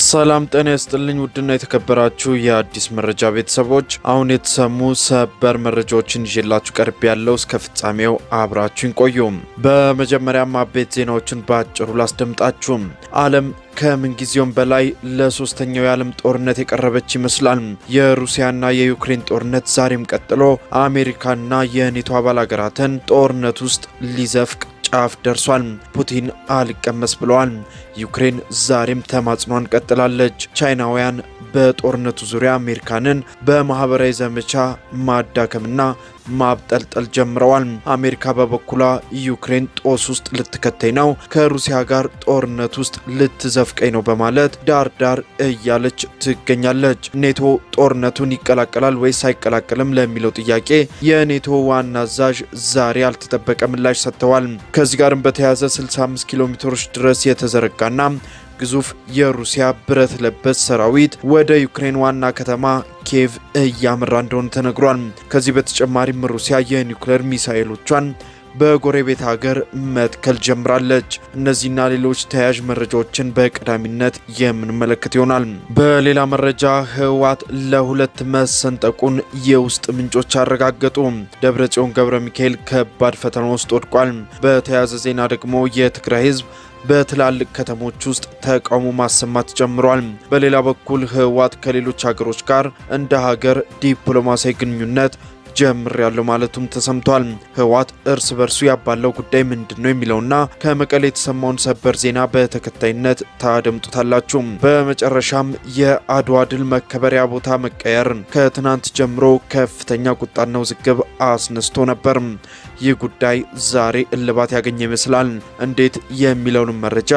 ሰላም ጤና ይስጥልኝ። ውድና የተከበራችሁ የአዲስ መረጃ ቤተሰቦች አሁን የተሰሙ ሰበር መረጃዎችን ይዤላችሁ ቀርብ ያለው እስከ ፍጻሜው አብራችሁን ቆዩ። በመጀመሪያም አበይት ዜናዎችን በአጭሩ ላስደምጣችሁ። ዓለም ከምንጊዜውም በላይ ለሶስተኛው የዓለም ጦርነት የቀረበች ይመስላል። የሩሲያና የዩክሬን ጦርነት ዛሬም ቀጥሎ አሜሪካና የኔቶ አባል ሀገራትን ጦርነት ውስጥ ሊዘፍቅ ጫፍ ደርሷል። ፑቲን አልቀመስ ብለዋል። ዩክሬን ዛሬም ተማጽኗን ቀጥላለች። ቻይናውያን በጦርነቱ ዙሪያ አሜሪካንን በማህበራዊ ዘመቻ ማዳከምና ማብጠልጠል ጀምረዋል። አሜሪካ በበኩሏ ዩክሬን ጦስ ውስጥ ልትከተኝ ነው፣ ከሩሲያ ጋር ጦርነት ውስጥ ልትዘፍቀኝ ነው በማለት ዳር ዳር እያለች ትገኛለች። ኔቶ ጦርነቱን ይቀላቀላል ወይስ አይቀላቀልም ለሚለው ጥያቄ የኔቶ ዋና አዛዥ ዛሬ ያልተጠበቀ ምላሽ ሰጥተዋል። ከዚህ ጋርም በተያያዘ 65 ኪሎ ሜትሮች ድረስ የተዘረጋና ግዙፍ የሩሲያ ብረት ለበስ ሰራዊት ወደ ዩክሬን ዋና ከተማ ኪየቭ እያመራ እንደሆነ ተነግሯል። ከዚህ በተጨማሪም ሩሲያ የኒውክሌር ሚሳኤሎቿን በጎረቤት ሀገር መትከል ጀምራለች። እነዚህና ሌሎች ተያያዥ መረጃዎችን በቀዳሚነት የምንመለከት ይሆናል። በሌላ መረጃ ህወሓት ለሁለት መሰንጠቁን የውስጥ ምንጮች አረጋገጡ። ደብረጽዮን ገብረ ሚካኤል ከባድ ፈተና ውስጥ ወድቋል። በተያያዘ ዜና ደግሞ የትግራይ ህዝብ በትላልቅ ከተሞች ውስጥ ተቃውሞ ማሰማት ጀምሯል። በሌላ በኩል ህወሓት ከሌሎች ሀገሮች ጋር እንደ ሀገር ዲፕሎማሲያዊ ግንኙነት ጀምር ያለው ማለቱም ተሰምቷል። ህወሓት እርስ በርሱ ያባለው ጉዳይ ምንድን ነው የሚለውና ከመቀሌ የተሰማውን ሰበር ዜና በተከታይነት ታደምጡታላችሁ። በመጨረሻም የአድዋ ድል መከበሪያ ቦታ መቀየር ከትናንት ጀምሮ ከፍተኛ ቁጣና ውዝግብ አስነስቶ ነበር። ይህ ጉዳይ ዛሬ እልባት ያገኘ ይመስላል። እንዴት የሚለውንም መረጃ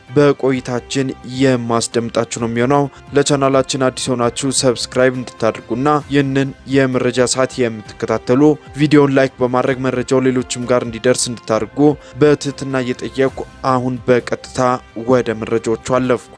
በቆይታችን የማስደምጣችሁ ነው የሚሆነው። ለቻናላችን አዲስ ሆናችሁ ሰብስክራይብ እንድታደርጉና ይህንን የመረጃ ሰዓት የምትከታተሉ ቪዲዮን ላይክ በማድረግ መረጃው ሌሎችም ጋር እንዲደርስ እንድታደርጉ በትህትና እየጠየቅኩ አሁን በቀጥታ ወደ መረጃዎቹ አለፍኩ።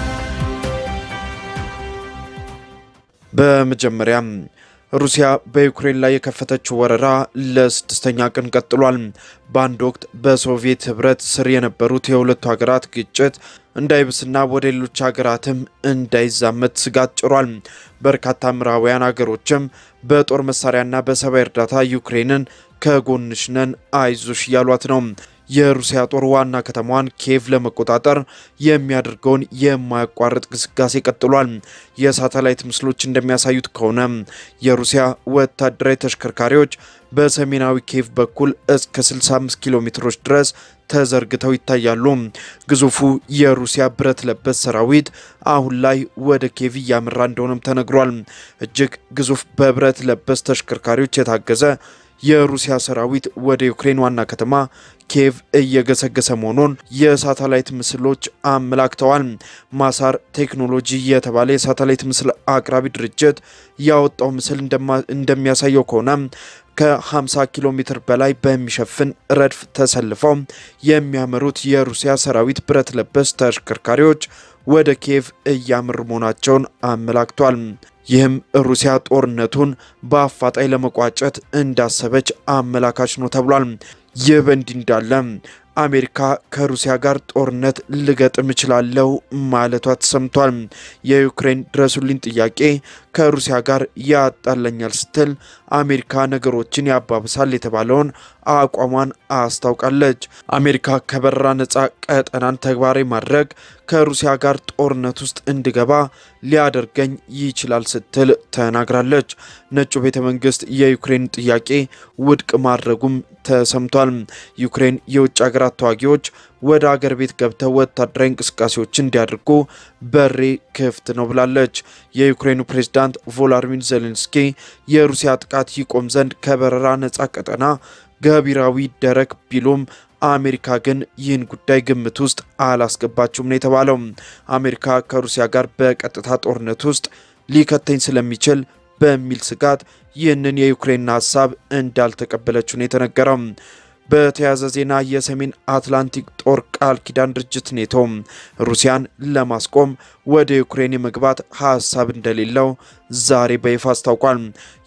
በመጀመሪያም ሩሲያ በዩክሬን ላይ የከፈተችው ወረራ ለስድስተኛ ቀን ቀጥሏል። በአንድ ወቅት በሶቪየት ህብረት ስር የነበሩት የሁለቱ ሀገራት ግጭት እንዳይብስና ወደ ሌሎች ሀገራትም እንዳይዛመት ስጋት ጭሯል። በርካታ ምዕራባውያን ሀገሮችም በጦር መሳሪያና በሰብአዊ እርዳታ ዩክሬንን ከጎንሽ ነን አይዞሽ እያሏት ነው። የሩሲያ ጦር ዋና ከተማዋን ኪየቭ ለመቆጣጠር የሚያደርገውን የማያቋርጥ ግስጋሴ ቀጥሏል። የሳተላይት ምስሎች እንደሚያሳዩት ከሆነ የሩሲያ ወታደራዊ ተሽከርካሪዎች በሰሜናዊ ኪየቭ በኩል እስከ 65 ኪሎ ሜትሮች ድረስ ተዘርግተው ይታያሉ። ግዙፉ የሩሲያ ብረት ለበስ ሰራዊት አሁን ላይ ወደ ኪየቭ እያመራ እንደሆነም ተነግሯል። እጅግ ግዙፍ በብረት ለበስ ተሽከርካሪዎች የታገዘ የሩሲያ ሰራዊት ወደ ዩክሬን ዋና ከተማ ኪየቭ እየገሰገሰ መሆኑን የሳተላይት ምስሎች አመላክተዋል። ማሳር ቴክኖሎጂ የተባለ የሳተላይት ምስል አቅራቢ ድርጅት ያወጣው ምስል እንደሚያሳየው ከሆነ ከ50 ኪሎ ሜትር በላይ በሚሸፍን ረድፍ ተሰልፈው የሚያመሩት የሩሲያ ሰራዊት ብረት ለበስ ተሽከርካሪዎች ወደ ኪየቭ እያመሩ መሆናቸውን አመላክቷል። ይህም ሩሲያ ጦርነቱን በአፋጣኝ ለመቋጨት እንዳሰበች አመላካች ነው ተብሏል። ይህ በእንዲህ እንዳለ አሜሪካ ከሩሲያ ጋር ጦርነት ልገጥም እችላለሁ ማለቷ ተሰምቷል። የዩክሬን ድረሱልኝ ጥያቄ ከሩሲያ ጋር ያጣለኛል ስትል አሜሪካ ነገሮችን ያባብሳል የተባለውን አቋሟን አስታውቃለች። አሜሪካ ከበረራ ነፃ ቀጠናን ተግባራዊ ማድረግ ከሩሲያ ጋር ጦርነት ውስጥ እንድገባ ሊያደርገኝ ይችላል ስትል ተናግራለች። ነጩ ቤተ መንግስት የዩክሬን ጥያቄ ውድቅ ማድረጉም ተሰምቷል። ዩክሬን የውጭ ሀገራት ተዋጊዎች ወደ አገር ቤት ገብተው ወታደራዊ እንቅስቃሴዎችን እንዲያደርጉ በሬ ክፍት ነው ብላለች። የዩክሬኑ ፕሬዝዳንት ቮሎዲሚር ዜሌንስኪ የሩሲያ ጥቃት ይቆም ዘንድ ከበረራ ነፃ ቀጠና ገቢራዊ ይደረግ ቢሉም አሜሪካ ግን ይህን ጉዳይ ግምት ውስጥ አላስገባችውም ነው የተባለው። አሜሪካ ከሩሲያ ጋር በቀጥታ ጦርነት ውስጥ ሊከተኝ ስለሚችል በሚል ስጋት ይህንን የዩክሬን ሀሳብ እንዳልተቀበለችው ነው የተነገረው። በተያያዘ ዜና የሰሜን አትላንቲክ ጦር ቃል ኪዳን ድርጅት ኔቶ ሩሲያን ለማስቆም ወደ ዩክሬን የመግባት ሀሳብ እንደሌለው ዛሬ በይፋ አስታውቋል።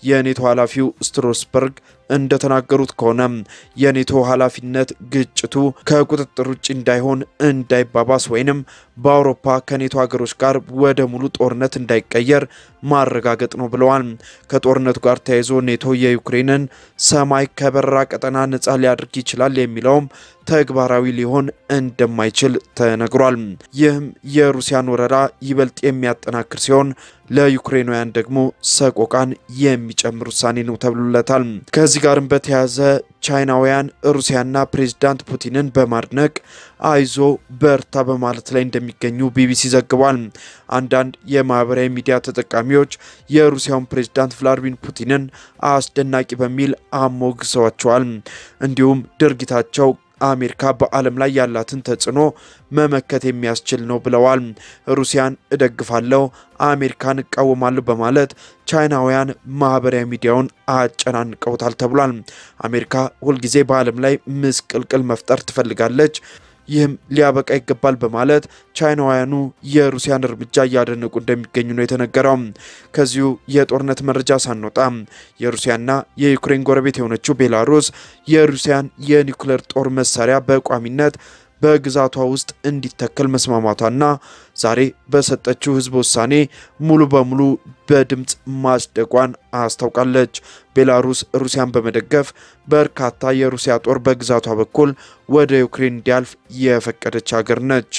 የኔቶ ኃላፊው ስትሮስበርግ እንደተናገሩት ከሆነ የኔቶ ኃላፊነት ግጭቱ ከቁጥጥር ውጭ እንዳይሆን እንዳይባባስ ወይንም በአውሮፓ ከኔቶ ሀገሮች ጋር ወደ ሙሉ ጦርነት እንዳይቀየር ማረጋገጥ ነው ብለዋል። ከጦርነቱ ጋር ተያይዞ ኔቶ የዩክሬንን ሰማይ ከበረራ ቀጠና ነጻ ሊያደርግ ይችላል የሚለውም ተግባራዊ ሊሆን እንደማይችል ተነግሯል። ይህም የሩሲያን ወረራ ይበልጥ የሚያጠናክር ሲሆን ለዩክሬናውያን ደግሞ ሰቆቃን የሚጨምር ውሳኔ ነው ተብሎለታል። ከዚህ ጋርም በተያያዘ ቻይናውያን ሩሲያና ፕሬዚዳንት ፑቲንን በማድነቅ አይዞ በርታ በማለት ላይ እንደሚገኙ ቢቢሲ ዘግቧል። አንዳንድ የማህበራዊ ሚዲያ ተጠቃሚዎች የሩሲያውን ፕሬዚዳንት ቭላዲሚር ፑቲንን አስደናቂ በሚል አሞግሰዋቸዋል። እንዲሁም ድርጊታቸው አሜሪካ በዓለም ላይ ያላትን ተጽዕኖ መመከት የሚያስችል ነው ብለዋል። ሩሲያን እደግፋለሁ፣ አሜሪካን እቃወማለሁ በማለት ቻይናውያን ማህበራዊ ሚዲያውን አጨናንቀውታል ተብሏል። አሜሪካ ሁልጊዜ በዓለም ላይ ምስቅልቅል መፍጠር ትፈልጋለች ይህም ሊያበቃ ይገባል በማለት ቻይናውያኑ የሩሲያን እርምጃ እያደነቁ እንደሚገኙ ነው የተነገረው። ከዚሁ የጦርነት መረጃ ሳንወጣ የሩሲያና የዩክሬን ጎረቤት የሆነችው ቤላሩስ የሩሲያን የኒውክሌር ጦር መሳሪያ በቋሚነት በግዛቷ ውስጥ እንዲተከል መስማማቷና ዛሬ በሰጠችው ህዝብ ውሳኔ ሙሉ በሙሉ በድምፅ ማጽደቋን አስታውቃለች። ቤላሩስ ሩሲያን በመደገፍ በርካታ የሩሲያ ጦር በግዛቷ በኩል ወደ ዩክሬን እንዲያልፍ የፈቀደች ሀገር ነች።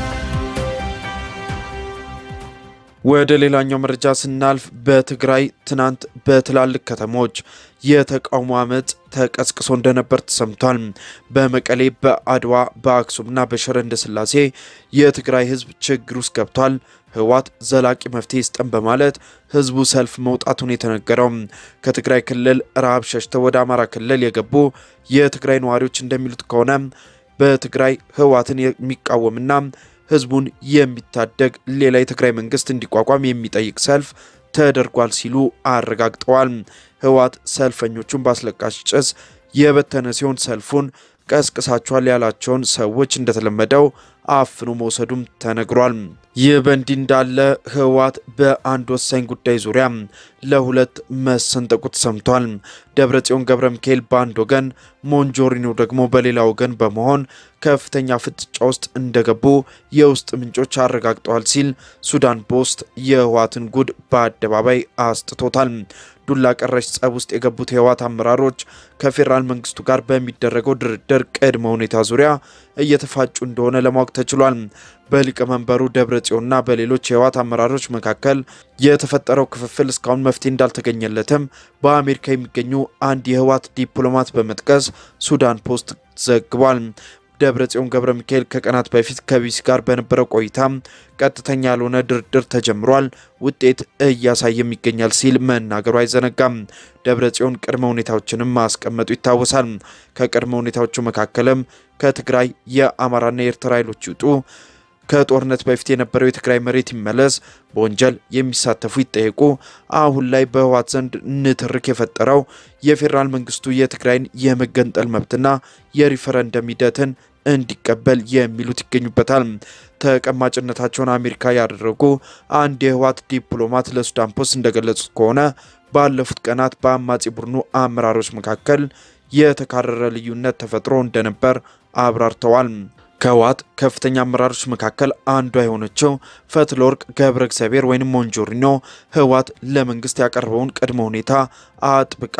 ወደ ሌላኛው መረጃ ስናልፍ በትግራይ ትናንት በትላልቅ ከተሞች የተቃውሞ አመፅ ተቀስቅሶ እንደነበር ተሰምቷል። በመቀሌ፣ በአድዋ፣ በአክሱምና በሽረ እንዳስላሴ የትግራይ ህዝብ ችግር ውስጥ ገብቷል። ህወሓት ዘላቂ መፍትሄ ይስጠን በማለት ህዝቡ ሰልፍ መውጣቱን የተነገረው ከትግራይ ክልል ረሃብ ሸሽተው ወደ አማራ ክልል የገቡ የትግራይ ነዋሪዎች እንደሚሉት ከሆነ በትግራይ ህወሓትን የሚቃወምና ህዝቡን የሚታደግ ሌላ የትግራይ መንግስት እንዲቋቋም የሚጠይቅ ሰልፍ ተደርጓል ሲሉ አረጋግጠዋል። ህወሓት ሰልፈኞቹን በአስለቃሽ ጭስ የበተነ ሲሆን ሰልፉን ቀስቅሳቸዋል ያላቸውን ሰዎች እንደተለመደው አፍኖ መውሰዱም ተነግሯል። ይህ በእንዲህ እንዳለ ህወሓት በአንድ ወሳኝ ጉዳይ ዙሪያ ለሁለት መሰንጠቁ ተሰምቷል። ደብረጽዮን ገብረ ሚካኤል በአንድ ወገን፣ ሞንጆሪኖ ደግሞ በሌላ ወገን በመሆን ከፍተኛ ፍጥጫ ውስጥ እንደገቡ የውስጥ ምንጮች አረጋግጠዋል ሲል ሱዳን ፖስት የህወሓትን ጉድ በአደባባይ አስጥቶታል። ዱላ ቀረሽ ጸብ ውስጥ የገቡት የህወሓት አመራሮች ከፌዴራል መንግስቱ ጋር በሚደረገው ድርድር ቅድመ ሁኔታ ዙሪያ እየተፋጩ እንደሆነ ለማወቅ ተችሏል። በሊቀመንበሩ ደብረ ጽዮንና በሌሎች የህወሓት አመራሮች መካከል የተፈጠረው ክፍፍል እስካሁን መፍትሄ እንዳልተገኘለትም በአሜሪካ የሚገኙ አንድ የህወሓት ዲፕሎማት በመጥቀስ ሱዳን ፖስት ዘግቧል። ደብረ ጽዮን ገብረ ሚካኤል ከቀናት በፊት ከቢቢሲ ጋር በነበረው ቆይታ ቀጥተኛ ያልሆነ ድርድር ተጀምሯል፣ ውጤት እያሳየም ይገኛል ሲል መናገሩ አይዘነጋም። ደብረ ጽዮን ቅድመ ሁኔታዎችንም ማስቀመጡ ይታወሳል። ከቅድመ ሁኔታዎቹ መካከልም ከትግራይ የአማራና የኤርትራ ኃይሎች ይውጡ፣ ከጦርነት በፊት የነበረው የትግራይ መሬት ይመለስ፣ በወንጀል የሚሳተፉ ይጠየቁ፣ አሁን ላይ በህወሓት ዘንድ ንትርክ የፈጠረው የፌዴራል መንግስቱ የትግራይን የመገንጠል መብትና የሪፈረንደም ሂደትን እንዲቀበል የሚሉት ይገኙበታል። ተቀማጭነታቸውን አሜሪካ ያደረጉ አንድ የህወሓት ዲፕሎማት ለሱዳን ፖስት እንደገለጹት ከሆነ ባለፉት ቀናት በአማጺ ቡድኑ አመራሮች መካከል የተካረረ ልዩነት ተፈጥሮ እንደነበር አብራርተዋል። ከህወሓት ከፍተኛ አመራሮች መካከል አንዷ የሆነችው ፈትለወርቅ ገብረ እግዚአብሔር ወይም ሞንጆሪኖ ህወሓት ለመንግስት ያቀረበውን ቅድመ ሁኔታ አጥብቃ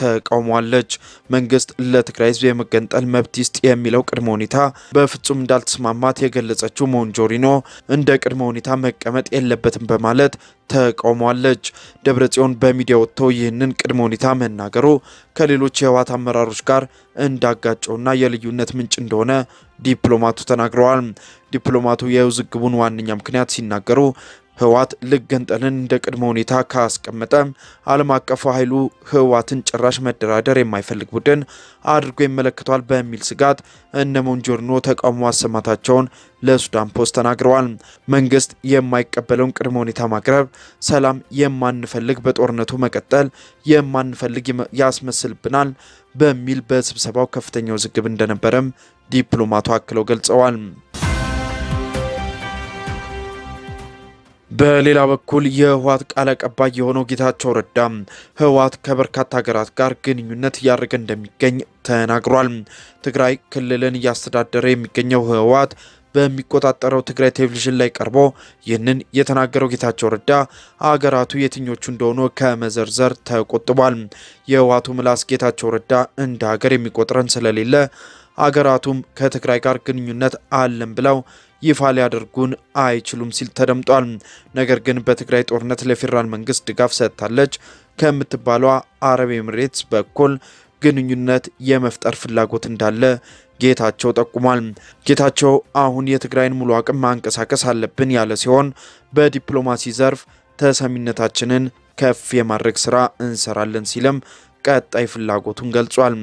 ተቃውሟለች። መንግስት ለትግራይ ህዝብ የመገንጠል መብት ይስጥ የሚለው ቅድመ ሁኔታ በፍጹም እንዳልተስማማት የገለጸችው ሞንጆሪኖ እንደ ቅድመ ሁኔታ መቀመጥ የለበትም በማለት ተቃውሟለች። ደብረጽዮን በሚዲያ ወጥቶ ይህንን ቅድመ ሁኔታ መናገሩ ከሌሎች የህወሓት አመራሮች ጋር እንዳጋጨውና የልዩነት ምንጭ እንደሆነ ዲፕሎማቱ ተናግረዋል። ዲፕሎማቱ የውዝግቡን ዋነኛ ምክንያት ሲናገሩ ህወሓት ልገንጠልን እንደ ቅድመ ሁኔታ ካስቀመጠ ዓለም አቀፉ ኃይሉ ህወሓትን ጭራሽ መደራደር የማይፈልግ ቡድን አድርጎ ይመለከተዋል በሚል ስጋት እነ ሞንጆሪኖ ተቃውሞ ማሰማታቸውን ለሱዳን ፖስት ተናግረዋል። መንግስት የማይቀበለውን ቅድመ ሁኔታ ማቅረብ ሰላም የማንፈልግ በጦርነቱ መቀጠል የማንፈልግ ያስመስልብናል በሚል በስብሰባው ከፍተኛ ውዝግብ እንደነበረም ዲፕሎማቱ አክለው ገልጸዋል። በሌላ በኩል የህወሓት ቃል አቀባይ የሆነው ጌታቸው ረዳ ህወሓት ከበርካታ ሀገራት ጋር ግንኙነት እያደረገ እንደሚገኝ ተናግሯል። ትግራይ ክልልን እያስተዳደረ የሚገኘው ህወሓት በሚቆጣጠረው ትግራይ ቴሌቪዥን ላይ ቀርቦ ይህንን የተናገረው ጌታቸው ረዳ አገራቱ የትኞቹ እንደሆኑ ከመዘርዘር ተቆጥቧል። የህወሓቱ ምላስ ጌታቸው ረዳ እንደ ሀገር የሚቆጥረን ስለሌለ አገራቱም ከትግራይ ጋር ግንኙነት አለን ብለው ይፋ ሊያደርጉን አይችሉም ሲል ተደምጧል። ነገር ግን በትግራይ ጦርነት ለፌዴራል መንግስት ድጋፍ ሰጥታለች ከምትባሏ አረብ ኤምሬትስ በኩል ግንኙነት የመፍጠር ፍላጎት እንዳለ ጌታቸው ጠቁሟል። ጌታቸው አሁን የትግራይን ሙሉ አቅም ማንቀሳቀስ አለብን ያለ ሲሆን በዲፕሎማሲ ዘርፍ ተሰሚነታችንን ከፍ የማድረግ ስራ እንሰራለን ሲልም ቀጣይ ፍላጎቱን ገልጿል።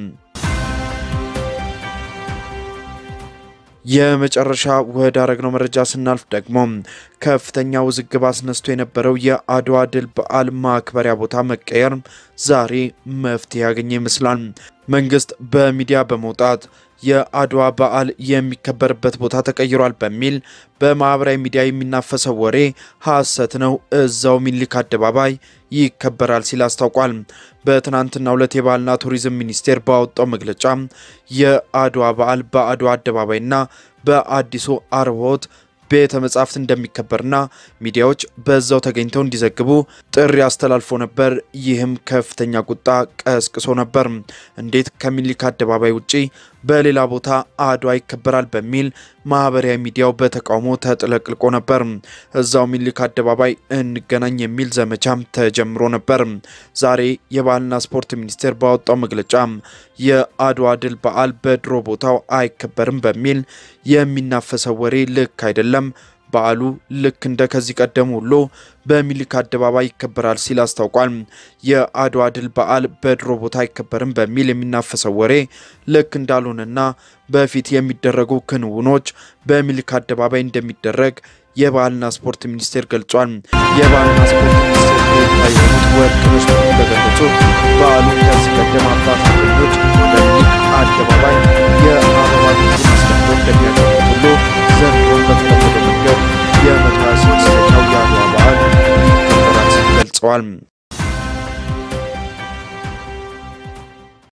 የመጨረሻ ወደ አረግነው መረጃ ስናልፍ ደግሞ ከፍተኛ ውዝግብ አስነስቶ የነበረው የአድዋ ድል በዓል ማክበሪያ ቦታ መቀየር ዛሬ መፍትሄ ያገኘ ይመስላል። መንግስት በሚዲያ በመውጣት የአድዋ በዓል የሚከበርበት ቦታ ተቀይሯል በሚል በማህበራዊ ሚዲያ የሚናፈሰው ወሬ ሐሰት ነው፣ እዛው ሚኒልክ አደባባይ ይከበራል ሲል አስታውቋል። በትናንትናው ዕለት የባህልና ቱሪዝም ሚኒስቴር ባወጣው መግለጫ የአድዋ በዓል በአድዋ አደባባይና በአዲሱ አርቦት ቤተ መጻሕፍት እንደሚከበርና ሚዲያዎች በዛው ተገኝተው እንዲዘግቡ ጥሪ አስተላልፎ ነበር። ይህም ከፍተኛ ቁጣ ቀስቅሶ ነበር። እንዴት ከሚኒልክ አደባባይ ውጪ በሌላ ቦታ አድዋ ይከበራል በሚል ማህበራዊ ሚዲያው በተቃውሞ ተጥለቅልቆ ነበር። እዛው ሚኒልክ አደባባይ እንገናኝ የሚል ዘመቻም ተጀምሮ ነበር። ዛሬ የባህልና ስፖርት ሚኒስቴር ባወጣው መግለጫ የአድዋ ድል በዓል በድሮ ቦታው አይከበርም በሚል የሚናፈሰው ወሬ ልክ አይደለም በዓሉ ልክ እንደ ከዚህ ቀደም ሁሉ በሚኒልክ አደባባይ ይከበራል ሲል አስታውቋል። የአድዋ ድል በዓል በድሮ ቦታ አይከበርም በሚል የሚናፈሰው ወሬ ልክ እንዳልሆነና በፊት የሚደረጉ ክንውኖች በሚኒልክ አደባባይ እንደሚደረግ የባህልና ስፖርት ሚኒስቴር ገልጿል። የባህልና ስፖርት ሚኒስቴር ፕሬዝዳንት የሆኑት ወርቅነሽ እንደገለጹት በዓሉ ከዚህ ቀደም አባቶች በሚኒልክ አደባባይ የአበባ ጉንጉን አስቀምጠው እንደሚያደርጉት ሁሉ ዘንድሮም በተለመደ መንገድ የመቶ ሃያ ስድስተኛው የአድዋ በዓል ይከበራል ሲል ገልጸዋል።